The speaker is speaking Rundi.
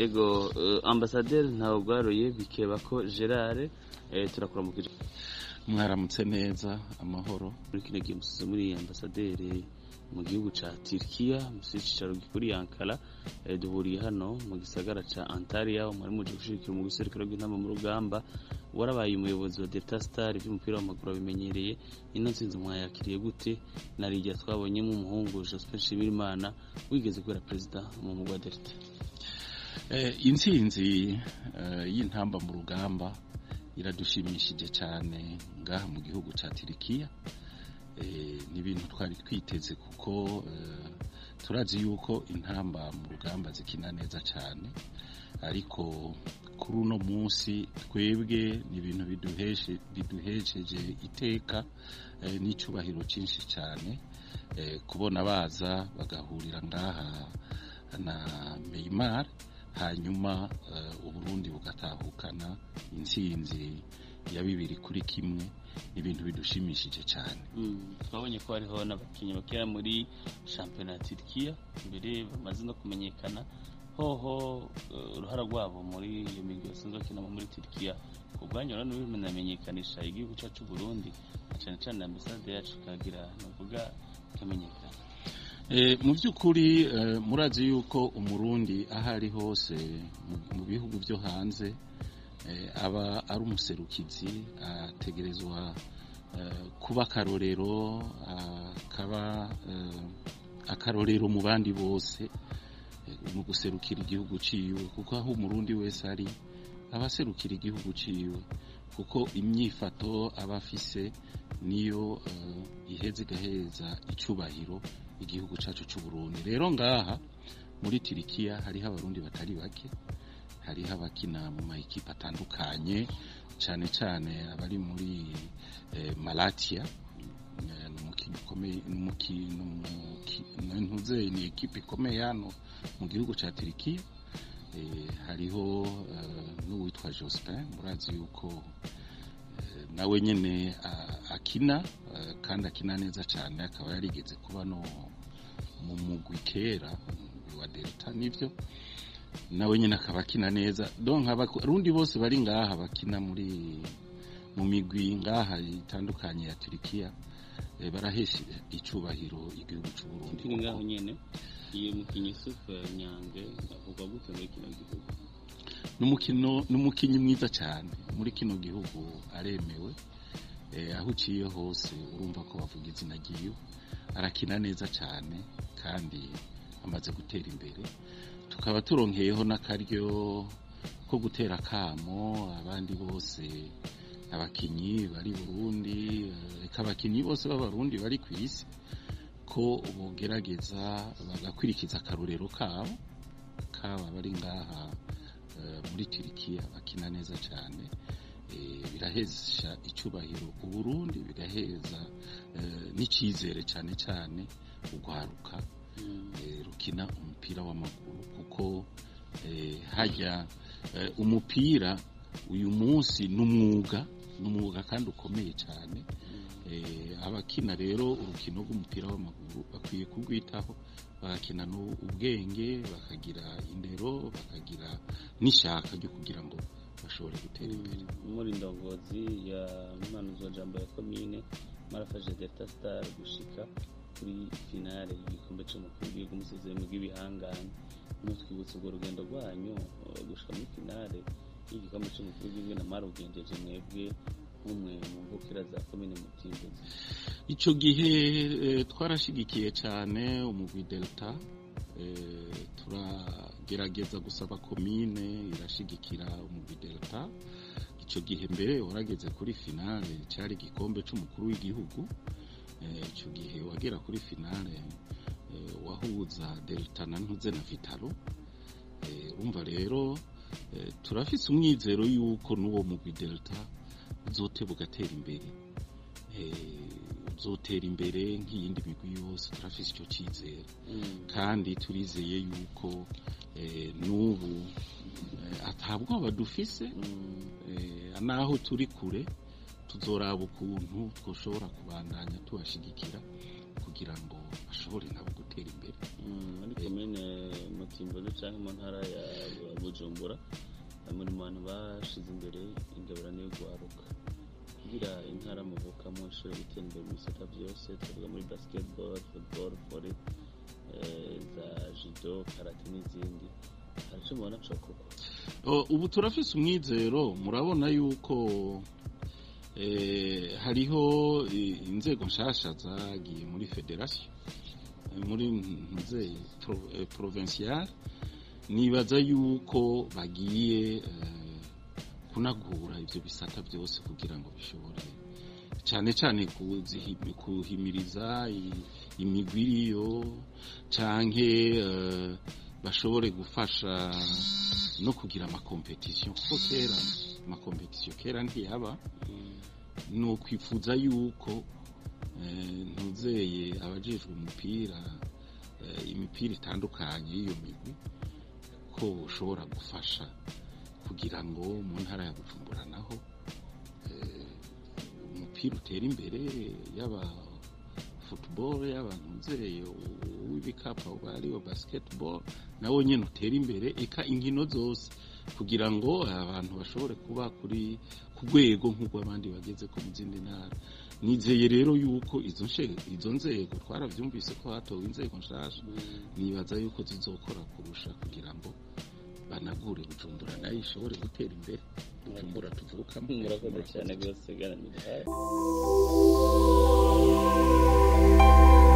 ego eh, ambasaderi ntawe bwaroye bikeba ko gerard eh, turakuramukije mwaramutse neza amahoro muri kino gihe musize muri ambasaderi mu gihugu ca Turkiya musi cicaro gikuri Ankara eh, duhuriye hano mu gisagara ca Antalya mwari muje gushigikira mu guserukiro rw'intama mu rugamba warabaye umuyobozi wa Delta Star by'umupira w'amaguru abimenyereye ino nsinzi mwayakiriye gute narijya twabonyemo umuhungu Jospin Shimirimana wigeze kubera perezida mu mugwa wa Delta Eh, intsinzi eh, y'intamba mu rugamba iradushimishije cyane ngaha mu gihugu cya tirikiya Eh, ni ibintu twari twiteze kuko eh, turazi yuko intamba mu rugamba zikina neza cyane ariko kuri uno munsi twebwe ni ibintu biduheshe biduhesheje iteka eh, n'icyubahiro cyinshi cyane eh, kubona baza bagahurira ngaha na Neymar hanyuma uh, uburundi bugatahukana intsinzi ya bibiri kuri kimwe ibintu bidushimishije cyane Mm, twabonye ko hariho n'abakinnyi bakera muri shampiyona ya Turkiya mbere bamaze no kumenyekana hoho eh, uruhara rwabo muri iyo migwi basanzwe bakinamo muri Turkiya ku bwanyu rero bimenamenyekanisha igihugu cyacu Burundi na cyane cyane ambasade yacu ikagira navuga ikamenyekana E, mu by'ukuri e, murazi yuko umurundi aho ari hose mu- mu bihugu byo hanze e, aba ari umuserukizi ategerezwa e, kuba akarorero akaba e, akarorero mu bandi bose e, mu guserukira igihugu ciwe kuko aho umurundi wese ari aba aserukira igihugu ciwe kuko imyifato aba afise niyo e, iheza igaheza icubahiro igihugu cyacu cy'u Burundi rero ngaha muri Turikiya hariho abarundi batari bake hariho abakina mu mayikipe atandukanye cyane cyane abari muri eh, Malatya Eh, ni umukino ukomeye ni umukino ntuze ni ekipe ikomeye hano mu gihugu cya Turikiya Eh, hariho eh, n'uwitwa Jospin murazi yuko eh, nawe nyene a- akina eh, kandi akina neza cyane akaba yarigeze kuba no mu mugwi kera umugwi wa Delta nivyo nawe nyene akaba akina neza donc abarundi bose bari ngaha bakina muri mu migwi ngaha itandukanye ya Turikiya eh, barahesha icubahiro igihugu cy'u Burundi kiri ngaho kuko nyene iyo mukinnyi Yusuf Nyange avugwa gute muri kino gihugu n'umukino n'umukinyi mwiza cyane muri kino gihugu aremewe eh, aho uciye hose urumva ko bavuga izina ryiwe arakina neza cyane kandi amaze gutera imbere tukaba turonkeyeho n'akaryo ko gutera akamo abandi bose abakinyi bari Burundi eh, reka abakinyi bose b'abarundi bari ku isi ko bogerageza bagakurikiza akarorero kabo kaba bari ngaha eh, muri Turikiya bakina neza cyane eh, birahesha icyubahiro uburundi biraheza eh, n'icyizere cyane cyane urwaruka Mm. eh, rukina umupira w'amaguru kuko eh, hajya eh, umupira uyu munsi ni umwuga ni umwuga kandi ukomeye cyane eh, abakina rero urukino rw'umupira w'amaguru bakwiye kurwitaho bagakina ubwenge bakagira indero bakagira n'ishaka ryo kugira ngo bashobore gutera imbere muri ndongozi ya mpanuzwa jambo ya komine marafashe delta star gushika kuri finale y'igikombe c'umukuru w'igihugu umusizi bw'ibihangane mutwibutsa urwo rugendo rwanyu eh, gushika muri finale y'igikombe c'umukuru w'igihugu na marugenjeje mwebwe nk'umwe mu mvukira za komine mutimbuzi icyo gihe eh, twarashigikiye cyane umugwi delta eh, turagerageza gusaba komine irashigikira umugwi delta icyo gihe mbere warageze kuri finale cyari igikombe cy'umukuru w'igihugu Eh, icyo gihe wagera kuri finale eh, wahuza delta na ntuze na vitalo Eh, urumva rero eh, turafise umwizero yuko n'uwo mugwi delta uzoteba ugatera imbere Eh, uzotera imbere nk'iyindi migwi yose turafise icyo cyizere kandi turizeye yuko eh, n'ubu eh, ata bwoba dufise eh, naho turi kure tuzoraba ukuntu twoshobora kubandanya tubashigikira kugira ngo bashobore nabo gutera imbere muri komine mutimbuzi cyangwa mu ntara ya bujumbura muri mu bantu bashize imbere ingabirane yo guharuka kugira intara muvukamo ishobora gutera imbere mu bisata byose twavuga muri basketball football volley za judo karate n'izindi hari icyo mubona cyokorwa ubu turafise umwizero murabona yuko hariho inzego nshasha zagiye muri federasiyo muri nzego provinciale nibaza yuko bagiye kunagura ibyo bisata byose kugira ngo bishobore cyane cyane kuhimiriza imigwi iriyo cyangwa bashobore gufasha no kugira amakompetisiyo kuko kera amakompetisiyo kera ntiyaba ni ukwifuza yuko ntuzeye abajejwe umupira imipira itandukanye y'iyo migwi ko ushobora gufasha kugira ngo mu ntara ya bujumbura naho umupira utera imbere yaba football yaba ntuzeye uw'ibikapu ariyo basketball nawo nyine utera imbere eka inkino zose kugira ngo abantu bashobore kuba kuri ku rwego nk'uko abandi bageze ko mu zindi ntara nizeye rero yuko izo nzego twarabyumvise ko hatowe inzego nshasha nibaza yuko zizokora kurusha kugira ngo banagure bujumbura nayo ishobore gutera imbere bujumbura tuvukamo murakoze cyane rwose garanira